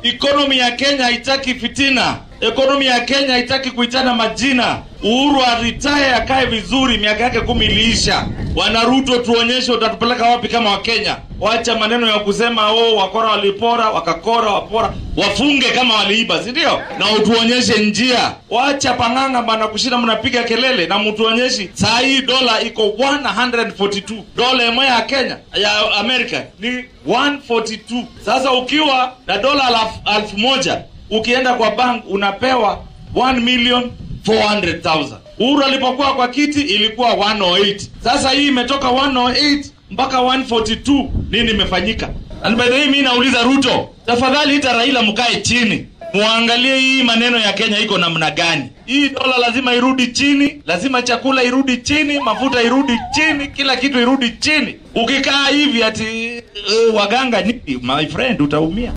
Ekonomi ya Kenya haitaki fitina. Ekonomi ya Kenya haitaki kuitana majina. Uhuru aritaye akae vizuri, miaka yake kumi iliisha. Bwana Ruto, tuonyeshe utatupeleka wapi kama Wakenya. Wacha maneno ya kusema oh, wakora walipora, wakakora, wapora. Wafunge kama waliiba, si ndio? Na utuonyeshe njia. Wacha pang'anga bana kushinda mnapiga kelele na mtuonyeshe. Saa hii dola iko 142. Dola moja ya Kenya ya Amerika ni 142. Sasa ukiwa na dola alfu, alfu moja ukienda kwa bank unapewa 1 million 400,000. Uhuru alipokuwa kwa kiti ilikuwa 108. Sasa hii imetoka 108 mpaka 142. Nini imefanyika? And by the way, mimi nauliza Ruto, tafadhali ita Raila mkae chini muangalie hii maneno ya Kenya iko namna gani. Hii dola lazima irudi chini, lazima chakula irudi chini, mafuta irudi chini, kila kitu irudi chini. Ukikaa hivi ati uh, waganga nini, my friend, utaumia.